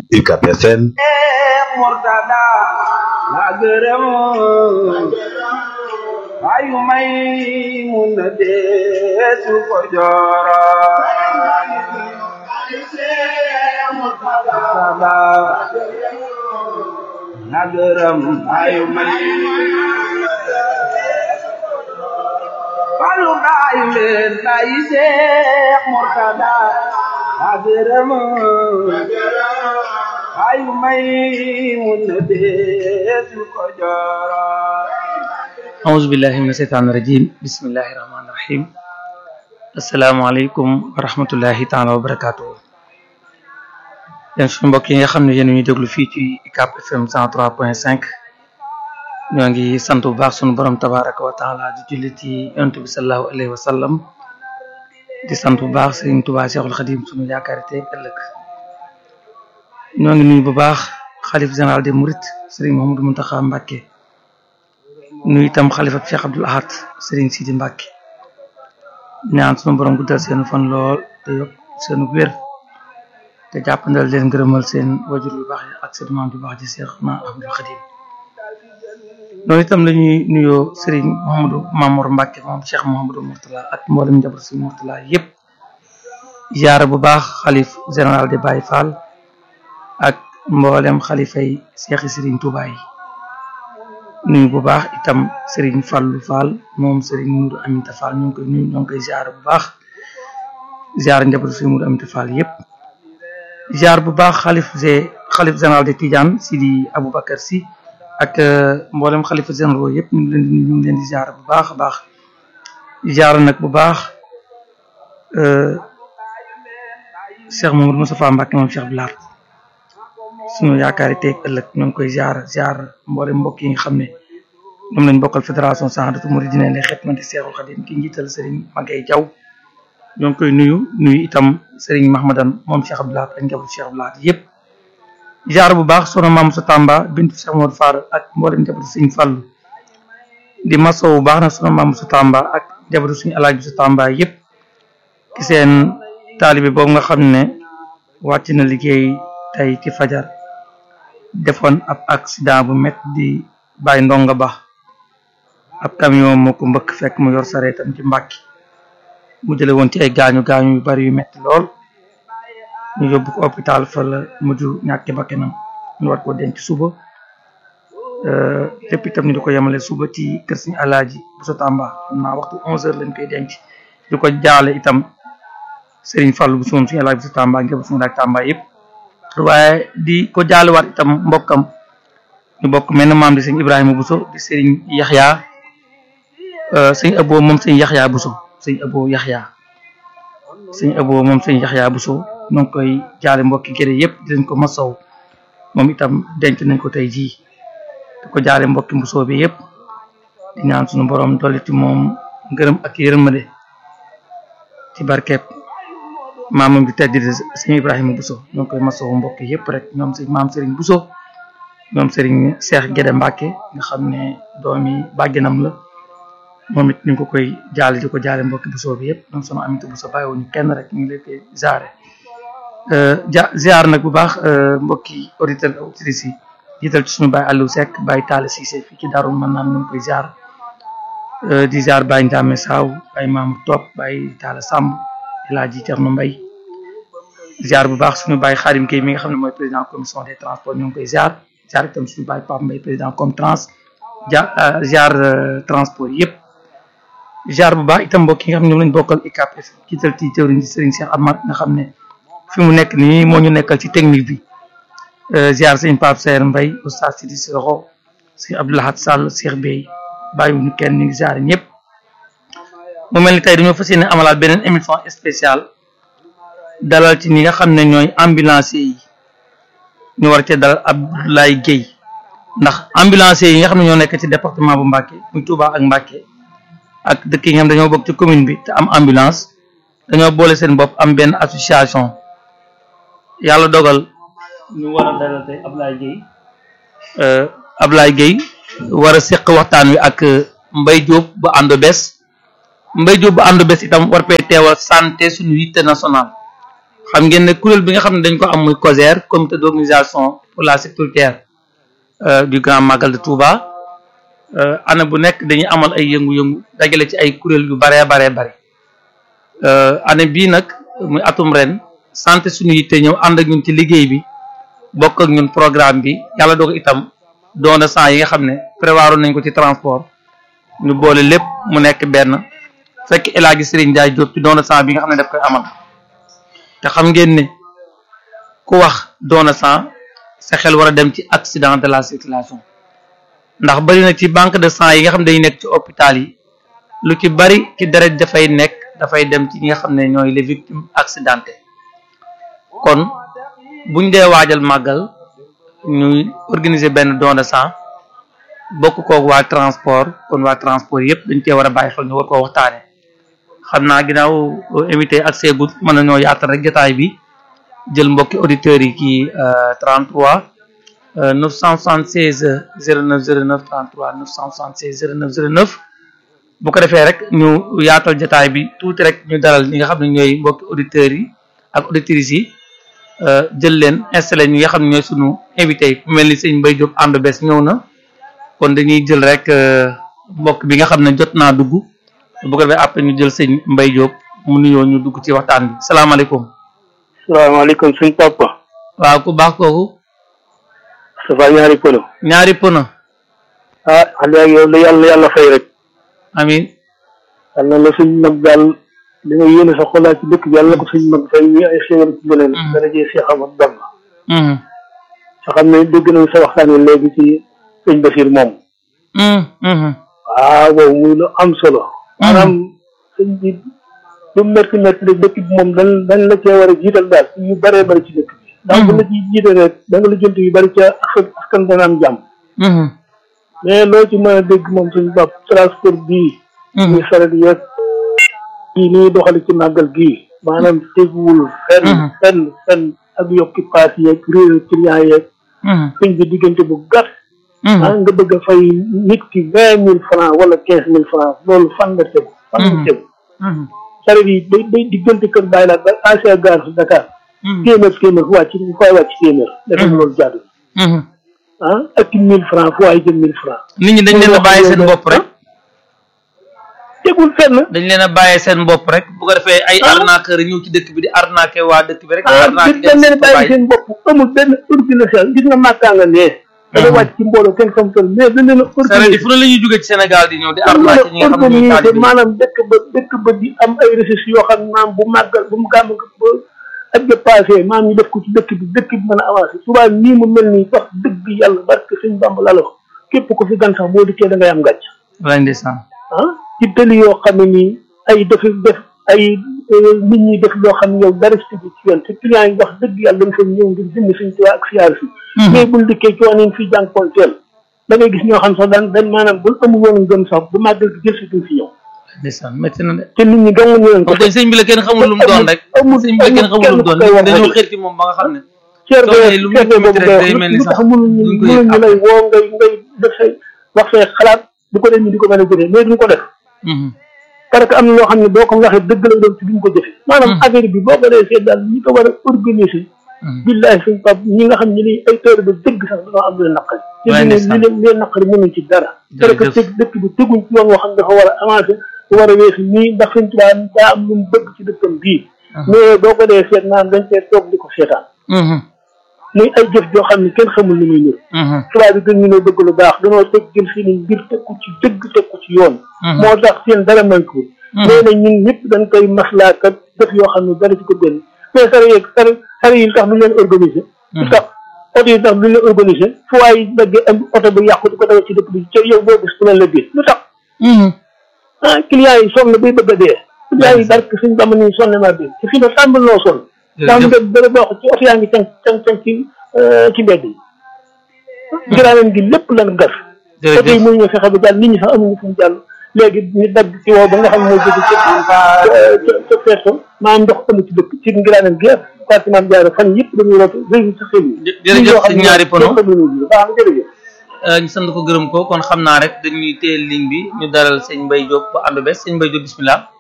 UCAB FM Murtada la gërëm ayu may mun na deesu ko jooro Murtada la gërëm ayu may Falu baay leen baay Seex Murtada la gërëm ayu may mun na deesu ko jooro auzu billahi mina seytaani rajim bismillahi rahmaani rahim asalaamaaleykum wa rahmatullahi taala wa barakaatu yéen suñu mbokk yi nga xam ne yéen ñuy déglu fii ci UCAB FM 103.5 ñoo ngi sant bu baax suñu borom tabaraka wa taala di julli ci yonent bi sallallahu alayhi wa sallam di sant bu baax Sëriñ Tuubaa Seexul Xadim suñu yaakaar tey ëllëg ñoo ngi nuyu bu baax xalif général des Mourides Sëriñ Mouhamadou Mountakha Mbacké nuyu itam xalifa Cheikh Abdoul Ahad Sëriñ Sidi Mbacké ñaan sunu borom guddal seen fan lool te yokk seen wér te jàppandal leen ngërëmal seen wajur yu baax yi ak seen maam yu baax ji Cheikh na Abdoul Khadim noonu itam la ñuy nuyoo Sëriñ Mouhamadou Mamour Mbacké moom Cheikh Mouhamadou Mourtala ak mboolem njaboot si Mourtala yépp ziyaara bu baax xalif général de Baye Fall ak mboolem xalifay seexi Sëriñ Tuubaa yi nuyu bu baax itam Serigne Fallou Fall moom Serigne Moudou Aminta Fall ñu ngi koy nuyu ñoo ngi koy ziar bu baax ziar njabootu Serigne Moudou Aminta Fall yépp ziar bu baax xalif ge xalif général de Tidiane Sidi Aboubacar Sy ak mboolem xalifa généraux yépp ñu ngi leen di ñu ngi leen di ziar bu baax a baax ziar nag bu baax Cheikh Mamadou Moustapha Mbacké moom Cheikh Bilal suñu yaakaar yi teeg ëllëg ñoo ngi koy ziar ziar mboolem mbokk yi nga xam ne ñoom lañ bokkal fédération Sahadatou Mouridina li xidmati Seexul Xadim ki njiital Serigne Magay Jaw ñoo ngi koy nuyu nuyu itam Serigne Mahmadan moom Cheikh Abdoul Ahad ak njabootu Cheikh Abdoul Ahad yépp ziar bu baax sono maam sa Tamba bintu Cheikh Modou Fall ak mboolem njabootu Serigne Fallu di maso bu baax na sono maam sa Tamba ak njabootu suñu alaaji sa Tamba yépp ki seen taalibe boobu nga xam ne wàcc na liggéey tey ci fajar defoon ab accident bu met di bàyyi ndonga ba ab camion moo ko mbëkk fekk mu yor sareetam ci mbàkki mu jële woon ci ay gaañu gaañu yu bari yu metti lool ñu yóbbu ko hôpital fa la mujj ñàkki bakkanam ñu war ko denc suba lépp itam ñu di ko yemale suba ci kër Sëriñ Alaaji bu sa Tamba xam naa waxtu onze heures lañ koy denc di ko jaale itam Serigne Fallou bu su moom Sëriñ Alaaji bu sa Tamba ngeen suñu laaj Tamba yëpp waaye di ko jaalewaat itam mbokkam ñu bokk mel na maam di sëñ Ibrahima Bousso di sëriñ Yaxya sëñ Abo moom sëñ Yaxya Bousso sëñ Abo Yaxya sëñ Abo moom sëñ Yaxya Bousso ñoo ngi koy jaale mbokki gërë yëpp di leen ko masaw moom itam denc nañ ko tey jii di ko jaale mbokki Bousso bi yëpp di ñaan suñu borom dolli ci moom ngërëm ak yërmande ci barkeeb maamam bi tedd di sëñ Ibrahima Bousso ñoo ngi koy masawu mbokk yëpp rek ñoom sëñ maam Serigne Bousso ñoom Serigne Cheikh Guédé Mbacke nga xam ne doomi bàgginam la moom it ñu ngi ko koy jaale di ko jaale mbokki Bousso bi yëpp ñoom sama amité Bousso bàyyiwuñu kenn rek ñu ngi leen koy ziare. ja ziar nag bu baax mbokki auditeurs ak auditrices yi jiital ci suñu Baye Aliou Seck Baye Talla Cissé fii ci Darou Manane ñu ngi koy ziar di ziar Baye Ndiame Saw Baye Mamour Top Baye Talla Samb Elaaji Cerno Mbay ziar bu baax suñu bàyyi Xaadim Kay mi nga xam ne mooy président commission des transports ñoo ngi koy ziar ziar itam suñu bàyyi Pape Mbay président comme trans ja ziar transport yëpp ziar bu baax itam mbokk yi nga xam ne ñoom lañ bokkal UCAB jiital ci jëwriñ ci Serigne Cheikh Amar nga xam ne fi mu nekk nii moo ñu nekkal ci technique bi ziar sëñ Pape Seer Mbay Oustaz Sidi Siroko sëñ Abdoul Ahad Sall Cheikh Bey bàyyiwuñu kenn ñu ngi ziar ñëpp mu mel ni tey dañoo fas yéene amalaat beneen émission spéciale dalal ci ñi nga xam ne ñooy ambulancier yi ñu war cee dalal Abdoulaye Guèye ndax ambulancier yi nga xam ne ñoo nekk ci département bu Mbacké muy Touba ak Mbacké ak dëkk yi nga xam dañoo bokk ci commune bi te am ambulance dañoo boole seen bopp am benn association yàlla dogal ñu war a dalal tey Abdoulaye Guèye Abdoulaye Guèye war a seq waxtaan wi ak Mbaye Diop bu àndo bes Mbaye Diop bu àndo bes itam war fee teewal santé suñu yitte nationale xam ngeen ne kuréel bi nga xam ne dañ ko am muy COSER comité d'organisation pour la sécurité du Grand Magal de Touba année bu nekk dañuy amal ay yëngu-yëngu dajale ci ay kuréel yu baree baree bari année bii nag muy atum ren santé suñu yitte ñëw ànd ak ñun ci liggéey bi bokk ak ñun programme bi yàlla doog itam doona sang yi nga xam ne prévoiroon nañ ko ci transport ñu boole lépp mu nekk benn fekk El Hadji Serigne Ndiaye Diop ci doona sang bi nga xam ne daf koy amal te xam ngeen ne ku wax doona sang sa xel war a dem ci accident de la circulation ndax bari na ci banque de sang yi nga xam ne dañuy nekk ci hôpital yi lu ci bari ci deret dafay nekk dafay dem ci ñi nga xam ne ñooy les victimes accidentées kon buñ dee waajal màggal ñuy organiser benn don de sang bokk koog waa transport kon waa transport yëpp dañ cee war a bàyyi xel ñu war koo waxtaane xam naa ginnaaw invité ak seegul mën na ñoo yaatal rek jotaay bi jël mbokki auditeurs yi kii 33 976 09 09 33 976 09 09 bu ko defee rek ñu yaatal jotaay bi tuuti rek ñu dalal ñi nga xam ne ñooy mbokki auditeurs yi ak auditrices yi jël leen installé ñi nga xam ne ñooy sunu invité yi ku mel ni sëñ Mbaye Diop ànd bees ñëw na kon dañuy jël rek mbokk bi nga xam ne jot naa dugg bu ko defee après ñu jël sëñ Mbaye Diop mu nuyoo ñu dugg ci waxtaan bi salaamaaleykum. salaamaaleykum suñ papa. waaw ku baax kooku. Moustapha ñaari pono. ñaari pono. ah xanaa yow la yàlla yàlla fay rek. amiin. yal na la suñ mag daal li nga yéene sa xolaat ci dëkk bi yàlla na ko suñ mag fay ñu ay xéwal ci beneen. dana jëy Cheikh Ahmad Bamba. sa xam ne dégg nañ sa waxtaan wi léegi ci sëñ Basiir moom. waaw boobu muy lu am solo. maanaam sëñ bi lu métti métti rek dëkk bi moom dañ dañ la cee war a jiital daal yu bëree bëri ci dëkk bi. ndax bu la ciy jiital rek da nga la jënt yu bëri ca askan dana am jàmm. mais loo ci mën a dégg moom suñu bopp transport bii. muy saret yeeg kii nii doxali ci màggal gii. maanaam teguwul fenn fenn fenn ak yokki paas yeeg réer client yeeg. sëñ bi diggante bu gàtt. ah nga bëgg a fay nit ki vingt mille franc wala quinze mille franc loolu fan la tegu. fan la tegu. saret yi day day diggante kër bàyyi laa ba ancien gare su Dakar. téeméer téeméer fu wàcc fu waay wàcc téeméer. dafa loolu jaadu. ah ak mille franc fu waay jël mille franc. nit ñi dañ leen a bàyyi seen bopp rek. tegul fenn. dañ leen a bàyyi seen bopp rek bu ko defee ay arnaqueur ñëw ci dëkk bi di arnaqué waa dëkk bi rek. ah arnaqué dañ leen a bàyyi seen bopp amul benn organisation gis nga màkkaa nga nee. dana wàcc ci mbooloo kenn xam toll mais dañ leen a saret yi fu ne la ñuy jógee ci Sénégal di ñëw di arnaqué ñi nga xam ne ñooy organisé taalibe maanaam dëkk ba dëkk ba di am ay ressources yoo xam ne maanaam bu màggal bu mu gàmm ba ak ba passé maanaam ñu def ko ci dëkk bi dëkk bi mën a avancé souvent nii mu mel nii wax dëgg yàlla barke sëñ Bamba la la ko képp ko fi gan sax boo dikkee da ngay am gàcc walaay ndeysaan ah ci tëli yoo xam ne nii ay def def ay nit ñi def loo xam ne yow dara si ci yoon te client yi wax dëgg yàlla dañ fa ñëw ngir jënd suñ tuwaa ak siyaar si mais buñ dikkee coono yi fi jànkoonteel da ngay gis ñoo xam sax daan dañ maanaam buñ amul woon gëm sax bu màggal gi jël si duñ fi ñëw ndeysaan métti na de te nit ñi gàngu ñu leen ko kon koy sëñ bi la kenn xamul lu mu doon rek amul sëñ bi la kenn xamul lu mu doon amul kenn ku koy wax dañoo rek. xër ci moom ba nga xam ne cer soo nee de lu cer de métti boobu métti rek day ngay mel ni lu sax tax mënuñu duñ ko yëg mënuñu lay woo ngay ngay def say wax say xalaat bu ko def ñu di ko mën a jëfee mais duñ ko def Mhm. parce que am na loo xam ne boo ko waxee dëgg la doon ci duñ ko jëfe maanaam affaire bi boo ko dee seet daal ñi ko war a organiser Mhm. billahi suñ pap ñi nga xam ne ni ay tër ba dëgg sax dañoo am lu leen naqari te Ouais, li leen ndeysaan. li leen leen naqari mënuñ ci dara parce que Jërëjëf. teg dëkk bi teguñ ci yoon woo xam ne dafa war a avancer war a weesu nii ndax suñ tubaab daa am lu mu bëgg ci dëkkam bii mais boo ko dee seet naan dañ cee toog di ko seetaan Mhm. muy ay jëf joo xam ne kenn xamul li muy ñur Mhm. tubaab bi gën ñu ne bëgg lu baax dañoo teg jël seeni mbir teg ko ci dëgg teg ko ci yoon Mhm. moo tax seen dara manqué mais nag ñun ñëpp dañ koy maslaa kat def yoo xam ne dara ci ko gën mais sare yeeg sare sare yi tax duñ leen organiser lu tax oto yi tax duñ leen organiser fu waay daggee am oto bi yàqu di ko dawal ci dëkk bi ca yow boo gis ku leen la gis lu tax Mhm. ah client yi sonn bay bëgg a dee client yi barke suñ bama ni sonn naa dee te fii ne tàmbal noo sonn daa mu def dara boo ci oto yaa ngi cang cang cang ci ci mbedd yi giraaneen gi lépp lan gas Jërëjëf. oto yi mënuñu fexe ba jàll nit ñi sax amuñu fu ñu jàll léegi ñu dagg ci woo ba nga xam ne moo jóge ca ca ca feeso maanaam ndox amu ci dëkk ci ngiraaneen gi ak département jaare fan yëpp dañuy root réew sa xel yi Jë- jërëjëf si ñaari pono. baax na jërëjëf Euh, ñu sant ko gërëm ko kon xam naa rek dañuy téye ligne bi ñu dalal sëñ Mbaye Diop bu ànd bes sëñ Mbaye Diop bismillah